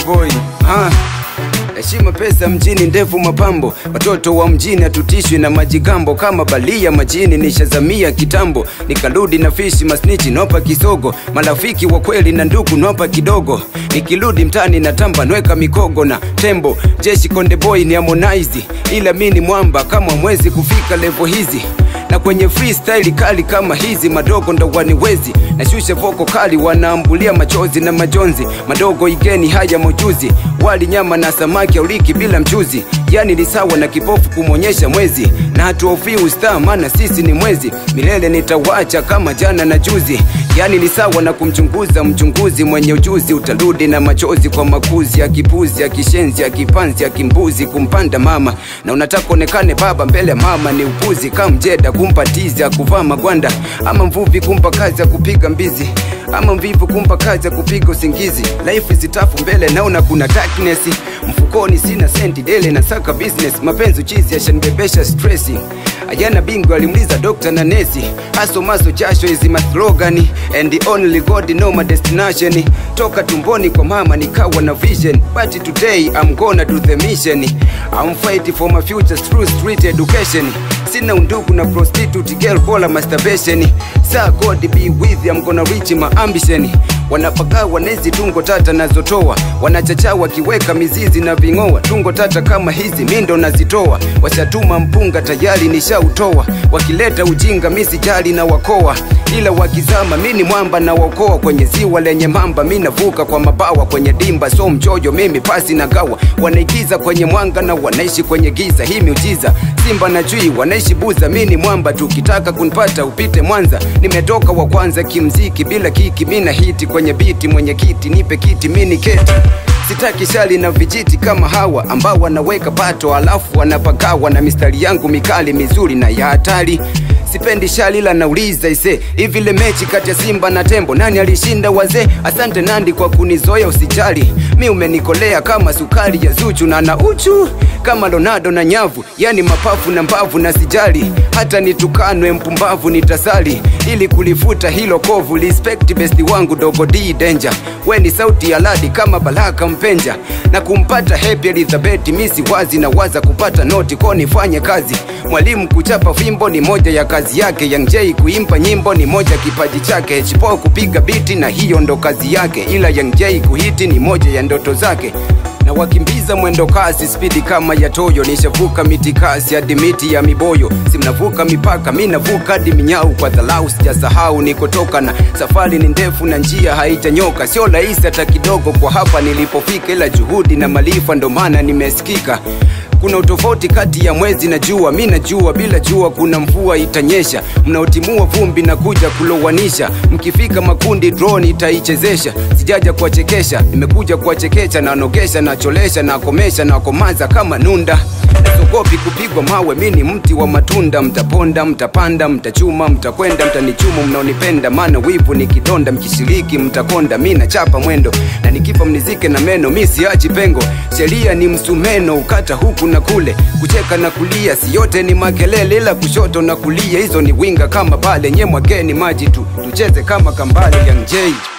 boy ha. Heshima pesa mjini ndefu mapambo, watoto wa mjini hatutishwi na majigambo kama balia majini. Nishazamia kitambo nikarudi na fishi masnichi nopa kisogo, marafiki wa kweli na ndugu nopa kidogo. Nikirudi mtani na tamba nweka mikogo na tembo, jeshi konde boy ni Harmonize, ila mi ni mwamba kama mwezi kufika levo hizi na kwenye freestyle kali kama hizi madogo ndo waniwezi nashusha voko kali wanaambulia machozi na majonzi madogo igeni haya mojuzi wali nyama na samaki auliki bila mchuzi yani ni sawa na kipofu kumwonyesha mwezi na hatuofii ustaa maana sisi ni mwezi milele nitawacha kama jana na juzi yani ni sawa na kumchunguza mchunguzi mwenye ujuzi utarudi na machozi kwa makuzi ya kipuzi ya kishenzi ya kipanzi ya kimbuzi kumpanda mama na unataka onekane baba mbele ya mama ni upuzi kamjeda kumpa tizi ya kuvaa magwanda ama mvuvi kumpa kazi ya kupiga mbizi ama mvivu kumpa kazi ya kupiga usingizi life zitafu mbele naona kuna darkness mfukoni sina senti dele na saka business mapenzi chizi yashanibebesha stressi ajana bingwa alimuliza dokta na nesi haso maso jasho hizi maslogani and the only god know my destination toka tumboni kwa mama nikawa na vision but today I'm gonna do the mission I'm fighting for my future through street education sina undugu na prostitute girl bola masturbation sa god be with you, I'm gonna reach my ambition wanapakaa wanezi tungo tata nazotoa wanachacha wakiweka mizizi na ving'oa tungo tata kama hizi mindo nazitoa washatuma mpunga tayari nishautoa wakileta ujinga misijali na wakoa ila wakizama mini mwamba na waokoa kwenye ziwa lenye mamba mi navuka kwa mabawa kwenye dimba so mchojo mimi pasi na gawa wanaigiza kwenye mwanga na wanaishi kwenye giza hii miujiza simba na chui wanaishi buza mini mwamba tukitaka kunipata upite mwanza nimetoka wa kwanza kimziki bila kiki mina hiti kwenye biti mwenye kiti nipe kiti mini keti sitaki shali na vijiti kama hawa ambao wanaweka pato alafu wanapagawa na mistari yangu mikali mizuri na ya hatari sipendi shali la nauliza ise hivi ile mechi kati ya simba na tembo nani alishinda wazee asante nandi kwa kunizoea usijali mi umenikolea kama sukari ya zuchu na na uchu kama ronaldo na nyavu yani mapafu na mbavu na sijali hata nitukanwe mpumbavu nitasali ili kulifuta hilo kovu respect besti wangu dogo d danger we ni sauti ya ladi kama baraka mpenja na kumpata happy elizabeth misi wazi na waza kupata noti ko nifanye kazi mwalimu kuchapa fimbo ni moja ya kazi yake Young J kuimba nyimbo ni moja kipaji chake Chipo kupiga biti na hiyo ndo kazi yake ila Young J kuhiti ni moja ya ndoto zake na wakimbiza mwendo kasi spidi kama ya toyo nishavuka miti kasi hadi miti ya miboyo simnavuka mipaka mi navuka hadi minyau kwa dhalau sijasahau nikotoka na safari ni ndefu na njia haitanyoka sio rahisi hata kidogo kwa hapa nilipofika ila juhudi na malifa ndo maana nimesikika kuna utofauti kati ya mwezi na jua mi najua bila jua kuna mvua itanyesha mnaotimua vumbi na kuja kulowanisha mkifika makundi drone itaichezesha sijaja kuwachekesha nimekuja kuwachekecha na nogesha na cholesha na komesha na komaza kama nunda nasogopi kupigwa mawe mi ni mti wa matunda mtaponda mtapanda mtachuma mtakwenda mtanichumu mnaonipenda maana wivu ni kidonda mkishiriki mtakonda mi nachapa mwendo na nikifa mnizike na meno mi siachi pengo sheria ni msumeno ukata huku na kule kucheka na kulia si yote ni makelele ila kushoto na kulia hizo ni winga kama pale nye mwageni maji tu tucheze kama kambale Young J